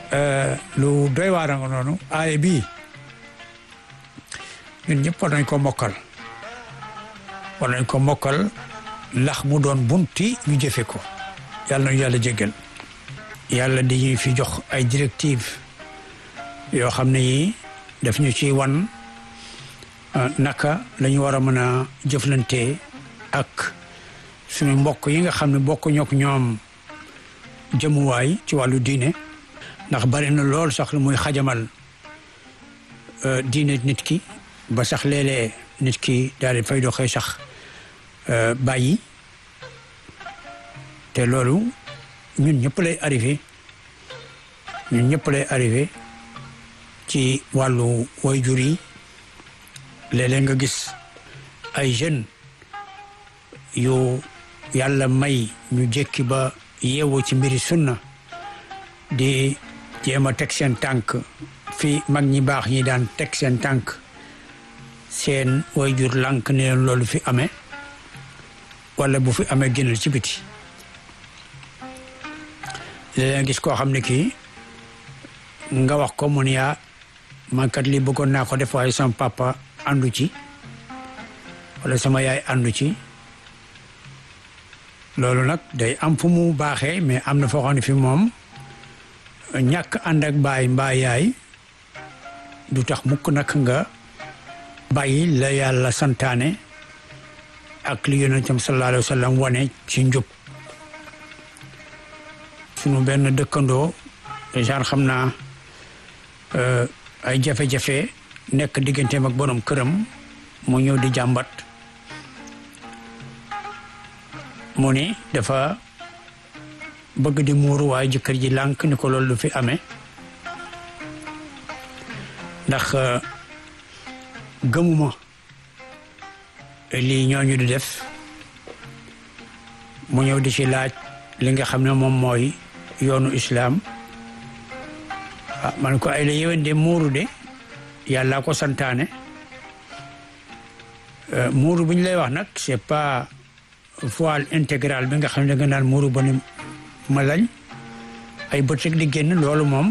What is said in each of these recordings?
lu doy waar nga noonu aaye bii ñun ñëpp war nañ ko mokkal war nañ ko mokkal ndax mu doon bunti ñu jëfe ko yàlla nañu yàlla jéggal yàlla di ñu fi jox ay directive yoo xam ne yi daf ñu ci wan naka la ñu war a mën a jëflante ak suñu mbokk yi nga xam ne bokk ñook ñoom jëmuwaay ci wàllu diine ndax bari na lool sax lu muy xajamal diine nit ki ba sax léeg-léeg nit ki daal di fay doxee sax bàyyi te loolu ñun ñëpp lay arrivé ñun ñëpp lay arrivé ci wàllu waajur yi léeg-léeg nga gis ay jeunes yu yàlla may ñu jékki ba yeewu ci mbiri sunna di jéem a teg seen tànk fi mag ñi baax ñi daan teg seen tànk seen waajur lànk ne leen loolu fi amee wala bu fi amee génnal ci biti léeg-léeg gis koo xam ne kii nga wax ko mu ne yaa man kat lii bëggoon naa ko def waaye sama papa àndu ci wala sama yaay àndu ci loolu nag day am fu mu baaxee mais am na foo xam ne fi moom ñàkk ànd ak baay mbaa yaay du tax mukk nag nga bàyyi la yàlla santaane ak li yonentam sallallahu alayhi wa sallam wane ci njub sunu benn dëkkandoo genre xam naa ay jafe-jafe nekk digganteem ak borom këram mu ñëw di jàmbat mu ni dafa bëgg di muuru waaye jëkkër ji lànk ni ko loolu du fi amee ndax gëmuma lii ñooñu di def mu ñëw di ci laaj li nga xam ne moom mooy yoonu islaam ah man ko ay la yéwén de muuru de yàlla ko santaane muuru bi ñu lay wax nag c'est pas voile intégral bi nga xam ne da nga naan muuru ba ni ma lañ ay bët rek di génn loolu moom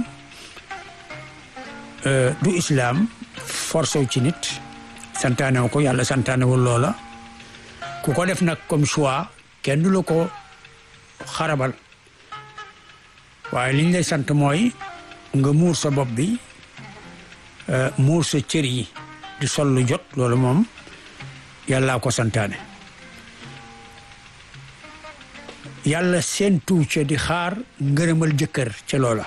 du islaam force wu ci nit santaane wu ko yàlla santaane wul loola ku ko def nag comme choix kenn du la ko xarabal waaye liñ lay sant mooy nga muur sa bopp bi muur sa cër yi di sol lu jot loolu moom yàllaa ko santaane yàlla seen tuu ca di xaar ngërëmal jëkkër ca loola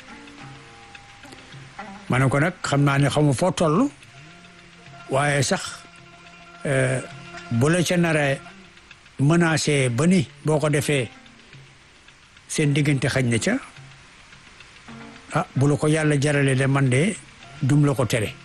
ma ne ko nag xam naa ne xamu foo toll waaye sax bu la ca nara menacé ba ni boo ko defee seen diggante xaj na ca ah bu la ko yàlla jarale de man de dum la ko tere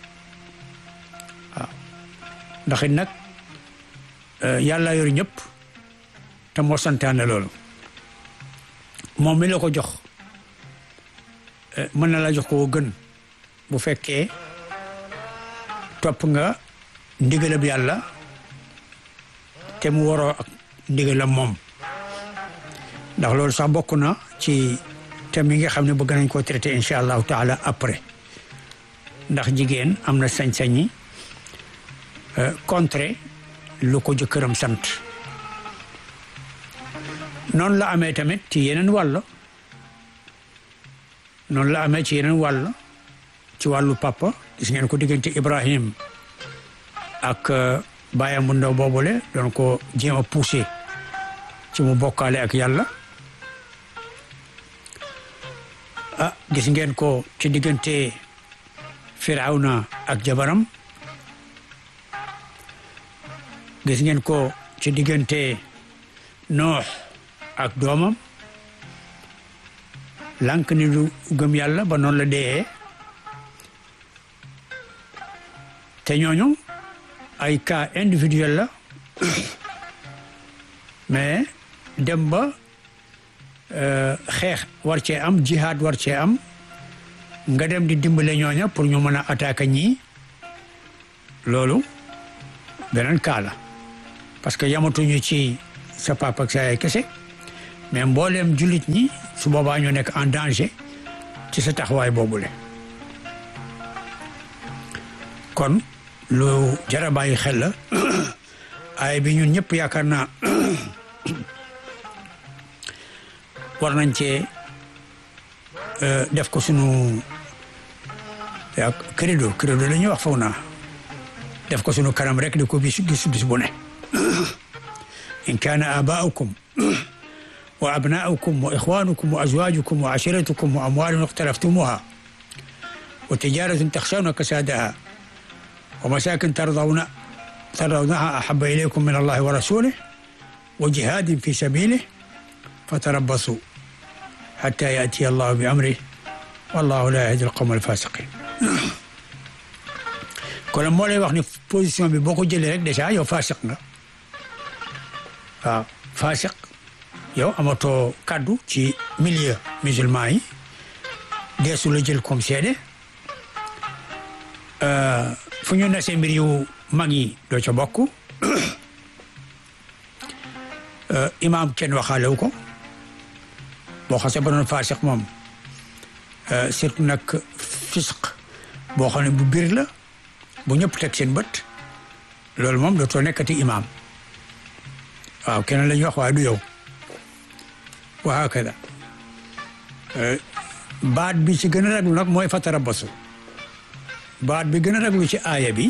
waaw ndax it nag yàlla yor ñëpp te moo santaane loolu moom mi la ko jox mën na la jox ko gën bu fekkee topp nga ndigalab yàlla te mu waroo ak ndigalam moom ndax loolu sax bokk na ci thème yi nga xam ne bëgg nañ koo traité incha allahu taala après ndax jigéen am na sañ-sañi contre lu ko jëkkëram sant noonu la amee tamit ci yeneen wàll noonu la amee ci yeneen wàll ci wàllu papa gis ngeen ko diggante Ibrahim ak baayam bu ndaw boobule doon ko jéem a poussé ci mu bokkaale ak yàlla ah gis ngeen ko ci diggante Firawna ak jabaram gis ngeen ko ci diggante Noox ak doomam lànk ni du gëm yàlla ba noonu la dee te ñooñu ay cas individuel la mais dem ba xeex war cee am jihad war cee am nga dem di dimbale ñooña pour ñu mën a attaquer ñii loolu beneen cas la parce que yamatuñu ci sa papa ak sa yaay kese mais mbooleem jullit ñi su boobaa ñu nekk en danger ci sa taxawaay boobule kon lu jara bàyyi xel la ay bi ñun ñëpp yaakaar naa war nañ cee def ko sunu yaa credo credo la ñuy wax faw naa def ko sunu kanam rek di ko bis gis bis bu ne in kaana abaaukum wa abnaaukum wa ixwanukum wa azwajukum wa ashiratukum wa amwalun ixtalaftumuha wa tijaratun taxshawna kasadaha wa masakin tardawna tardawnaha ahaba ilaykum min allahi wa rasulih wa jihadin fi sabilih fatarabbasu hatta yatiya allahu bi amrih wallahu la yahdi alqawma alfasiqin kon moo lay wax ni position bi boo ko jëlee rek déjà yow fasiq nga waaw fasiq yow amatoo kaddu ci milieu musulman yi deesu la jël comme seede fu ñu nasee mbir yu mag yi doo ca bokk imaam kenn waxaalewu ko boo xasee ba doon fasiq moom surtout nag fisq boo xam ne bu biir la bu ñëpp teg seen bët loolu moom dootoo nekkati imaam waaw keneen la ñuy wax waaye du yow wa hakada baat bi ci gën a raglu nag mooy fatarabbasu baat bi gën a raglu ci aaya bi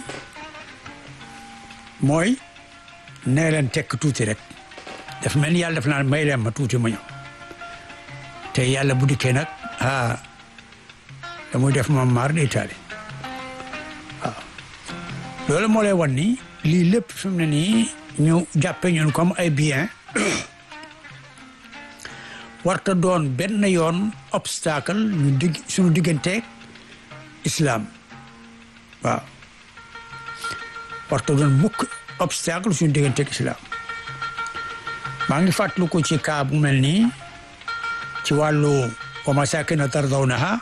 mooy nee leen tekk tuuti rek daf mel ni yàlla daf naan may leen ma tuuti ma ñëw te yàlla bu dikkee nag ah da muy def moom maar day taali waaw loolu moo lay wan ni lii lépp fi mu ne nii ñu jàppe ñun comme ay bien warta doon benn yoon obstacle ñu digg suñu digganteeg islam waaw warta doon mukk obstacle suñu digganteeg islam maa ngi fàttaliku ko ci kaa bu mel nii ci wàllu wa masakina tardawnaha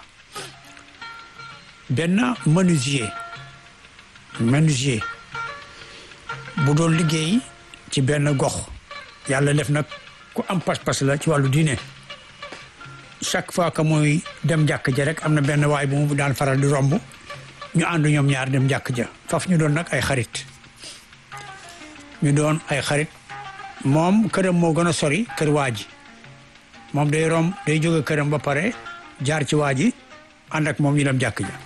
benn menuisier menuisier bu doon liggéey ci benn gox yàlla def nag ku am pas-pas la ci wàllu diine chaque fois que muy dem jàkk ja rek am na benn waay bu mu daan faral di romb ñu ànd ñoom ñaar dem jàkk ja faf ñu doon nag ay xarit ñu doon ay xarit moom këram moo gën a sori kër waa ji moom day romb day jóge këram ba pare jaar ci waa ji ànd ak moom ñu dem jàkk ja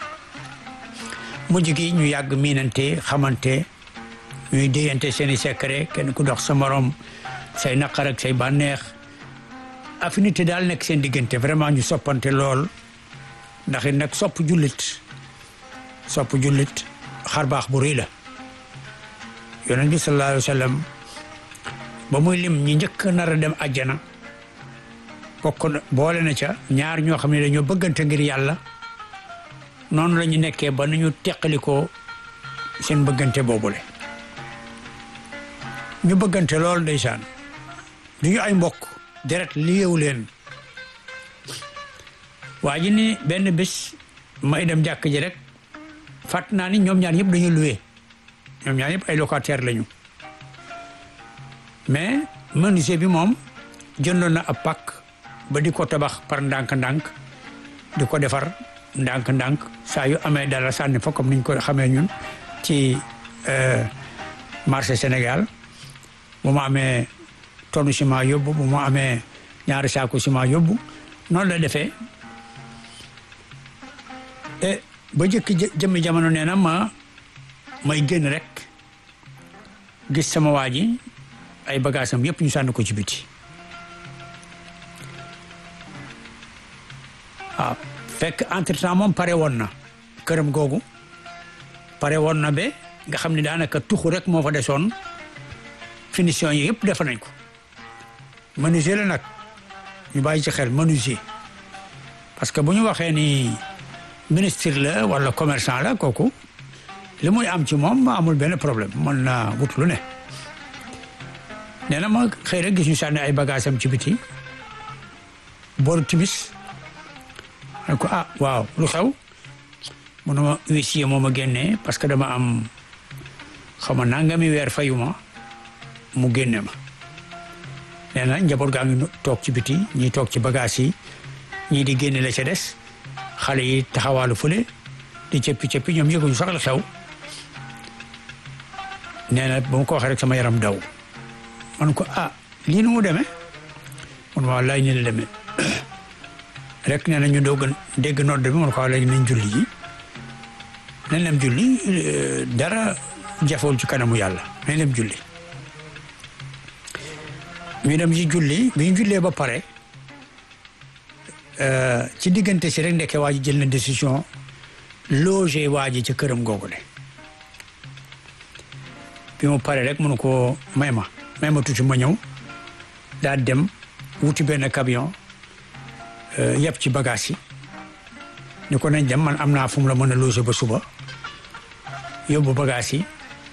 mujj gi ñu yàgg miinante xamante ñuy déyante seeni secret kenn ku dox sa morom say naqar ak say bànneex affinité daal nekk seen diggante vraiment ñu soppante lool ndax it nag sopp jullit sopp jullit xar baax bu rëy la yonent bi sallallahu alayhi wa sallam ba muy lim ñi njëkk nar a dem àjjana bokk na boole na ca ñaar ñoo xam ne dañoo bëggante ngir yàlla noonu la ñu nekkee ba nañu teqalikoo seen bëggante boobule ñu bëggante lool ndeysaan du ñu ay mbokk deret li yeewu leen waa ji ni benn bés may dem jàkk ji rek fàtt naa ni ñoom ñaar ñëpp dañu loué ñoom ñaar ñëpp ay locataire lañu mais menuisier bi moom jëndoon na ab pàkk ba di ko tabax par ndànk-ndànk di ko defar ndànk-ndànk saa yu amee dara sànni fa comme niñ ko xamee ñun ci marché Sénégal bu ma amee tonne ciment yóbbu bu ma amee ñaari saaku ciment yóbbu noonu la defee e ba jëkki jëmmi jamono nee na ma may génn rek gis sama waa ji ay bagaasam yëpp ñu sànni ko ci biti waaw fekk entre temps moom pare woon na këram googu pare woon na ba nga xam ne daanaka tuxu rek moo fa desoon finition yi yëpp defa nañ ko menuisier la nag ñu bàyyi ci xel menuisier parce que bu ñu waxee ni ministre la wala commerçant la kooku li muy am ci moom amul benn problème mën na wut lu ne nee na ma xëy rek gis ñu sànni ay bagages am ci biti booru timis ne ko ah waaw lu xew mu ne ma huissier moo ma génnee parce que dama am xama nangami weer fayuma mu génne ma nee na njaboot gaa ngi toog ci biti ñii toog ci bagage yi ñii di génne la ca des xale yi taxawaalu fële di cëppi cëppi ñoom yëguñu sax la xew nee na ba ma ko waxee rek sama yaram daw man ko ah lii nu mu demee man waaw laaj ni la demee rek nee na ñu doog a dégg nodd bi man ko waaw léegi nañ julli ji nañ dem julli dara jafewul ci kanamu yàlla nañ dem julli ñu dem ci julli bi ñu jullee ba pare ci diggante si rek ndekke waa ji jël na décision loger waa ji ca këram googu de bi mu pare rek mënu ko may ma may ma tuuti ma ñëw daa dem wuti benn camion yëpp ci bagage yi ni ko nañ dem man am naa fu mu la mën a loger ba suba yóbbu bagage yi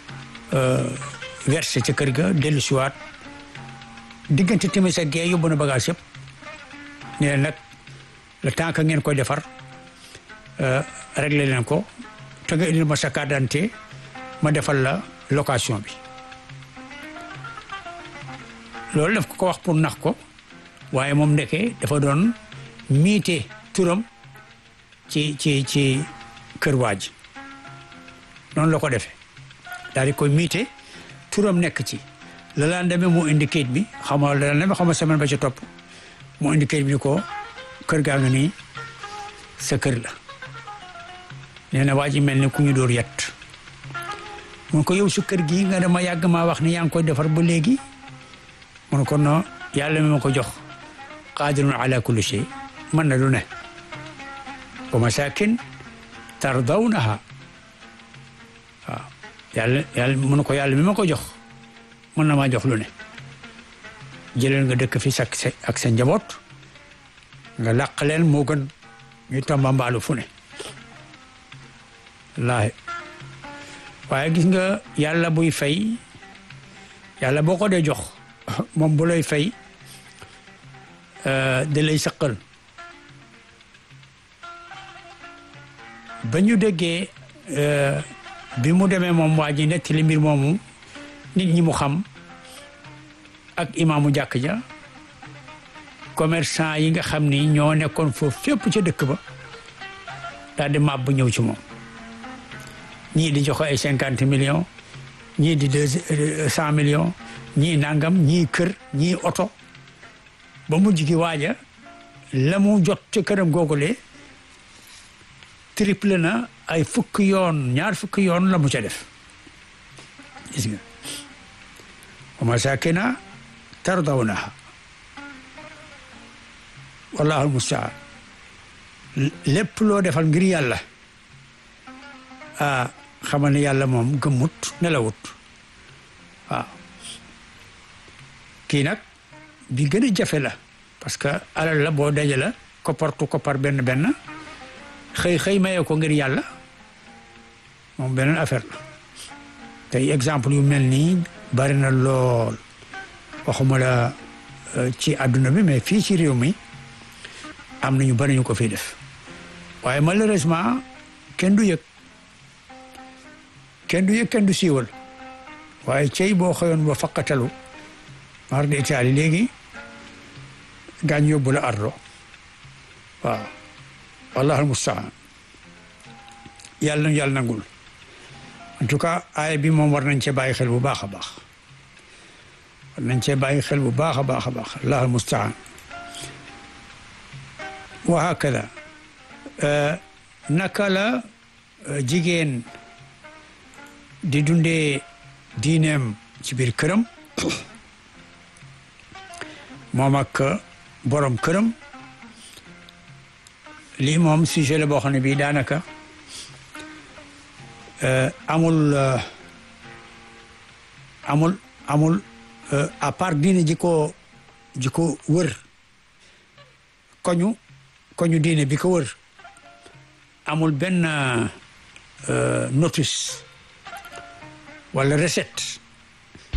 versé ca kër ga dellu siwaat diggante timis ak gee yóbbu na bagage yëpp ne nag le temps que ngeen koy defar réglé leen ko te nga indil ma sa carte d'identité ma defal la location bi loolu daf ko ko wax pour nax ko waaye moom ndeke dafa doon miite turam ci ci ci kër waa ji noonu la ko defee daal di koy miite turam nekk ci le lendemain mu indi kayit bi xam nga le lendemain xam nga semaine ba ca topp mu indi kayit bi ni ko kër gaa nga nii sa kër la nee na waa ji mel ni ku ñu dóor yet mun ko yow su kër gi nga dama yàgg maa wax ni yaa ngi koy defar ba léegi mun ko non yàlla mi ma ko jox qaadirun ala kulli shay mën na lu ne wa masakin tardawnaha waaw yàlla yàlla mun ko yàlla mi ma ko jox mën na maa jox lu ne jëleel nga dëkk fi sak ak sa njaboot nga làq leen moo gën ñu tambambaalu fu ne laahi waaye gis nga yàlla buy fay yàlla boo ko dee jox moom bu lay fay da lay sëqal ba ñu déggee bi mu demee moom waa ji nettali mbir moomu nit ñi mu xam ak imaamu jàkk ja commerçant yi nga xam ni ñoo nekkoon foofu fépp ca dëkk ba daal di màbb ñëw ci moom ñii di joxe ay cinquante millions ñii di deux cent millions ñii nangam ñii kër ñii oto ba mujj gi waaja la mu jot ca këram googule triple na ay fukk yoon ñaar fukk yoon la mu ca def gis nga wa masakina tardawnaha wallahu almustaan lépp loo defal ngir yàlla ah xamal ne yàlla moom gëmmut nelawut waaw kii nag bi gën a jafe la parce que alal la boo daje la koppartu koppar benn benn xëy xëy mayee ko ngir yàlla moom beneen affaire la tey exemple yu mel nii bari na lool waxuma la ci àdduna bi mais fii ci réew mi am na ñu bari ñu ko fiy def waaye malheureusement kenn du yëg kenn du yëg kenn du siiwal waaye cey boo xëyoon ba faqatalu mar de itaali léegi gaañ yóbbu la ardo waaw wallahu almustaan yàlla nañu yàlla nangul en tout cas aaya bi moom war nañ cee bàyyi xel bu baax a baax war nañ cee bàyyi xel bu baax a baax a baax allahu almustaan wa hakada naka la jigéen di dundee diineem ci biir këram moom ak borom këram lii moom sujet la boo xam ne bii daanaka amul amul amul à part diine ji ko ji ko wër koñu koñu diine bi ko wër amul benn notice wala recette